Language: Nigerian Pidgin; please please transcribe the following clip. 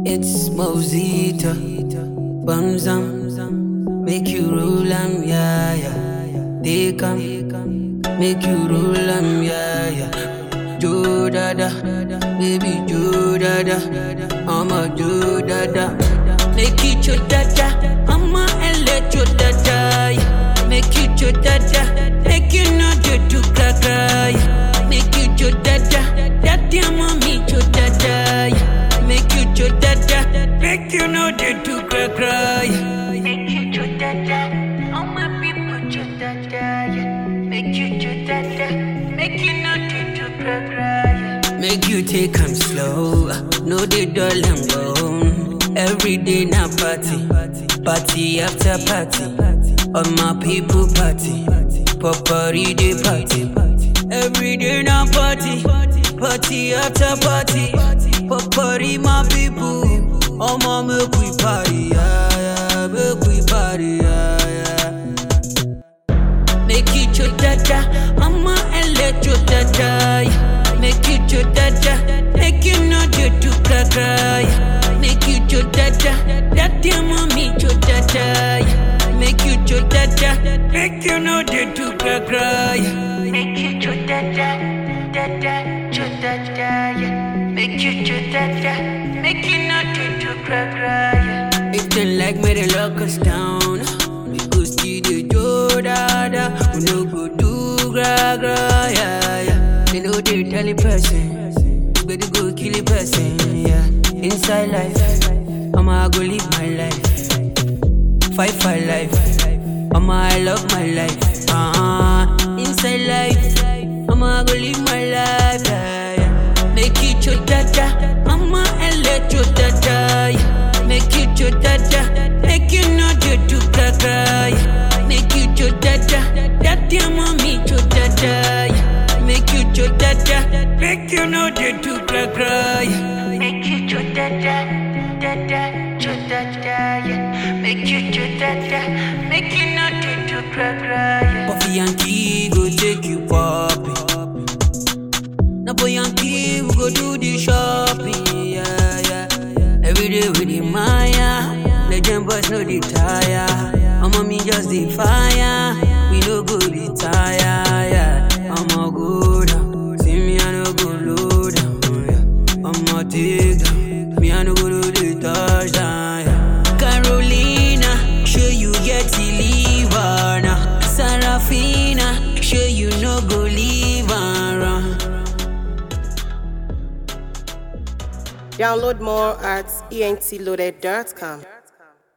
It's Mosita, Bamzam, make you roll 'em, yeah, yeah. They come, make you roll 'em, yeah, yeah. Jo dada, baby Jo dada, I'm a Jo dada. Make you Jo dada, I'm a ele Jo dada, yeah. Make you Jo dada, make you know you do gaga, yeah. Make you Jo dada, daddy and mommy Jo dada, yeah. Make you Jo dada, make you know they do gaga, yeah. Make you cho dada, all my people cho dada, yeah. Make you cho dada, make you know to do cry cry, yeah. Make you take 'em slow, no they dull and bone. Every day na party, party after party. All my people party, popori day party. Every day na party, party after party. Popori my people, all my make we party, yeah, yeah, make we party, yeah, yeah. Make you cho dada, I'ma let you dada. yeah. Make you cho dada, make you know you do gaga. yeah. Make you cho dada, daddy and mommy cho dada. yeah. Make you cho dada, make you know you do gaga. yeah. Make you cho dada, dada, cho dada, yeah. Make you cho dada, make you know to do cry cry, yeah. If they like me, they lock us down. We go see the do dada, we no go do gra gra, yeah, yeah. They know they tell a person, we better go kill a person, yeah. Inside life, I'ma go live my life, fight for life. I'ma I love my life, uh-huh. Inside life, I'ma go live my life, yeah, yeah. Make it your dada, I'ma let your dada, yeah. Make it your dada, make you know you do gaga, yeah. Make you your dada, daddy and mommy your dada, yeah. Make you your dada, make you know you do gaga, yeah. Make you cho dada, dada, cho dada, yeah. Make you cho dada, make you know to do cry cry, yeah. Puffy and Key go take you popping. Now boy and Key we go do the shopping, yeah, yeah. Every day with the Maya, legend boys no dey tire. I'm on me just the fire, we no go retire, yeah. I'ma go down, see me I no go low down, yeah. I'ma take down, me I no go do the touchdown, yeah. Carolina, show you get the liver now. Sarafina, show you no go leave around. Download more at entloaded.com.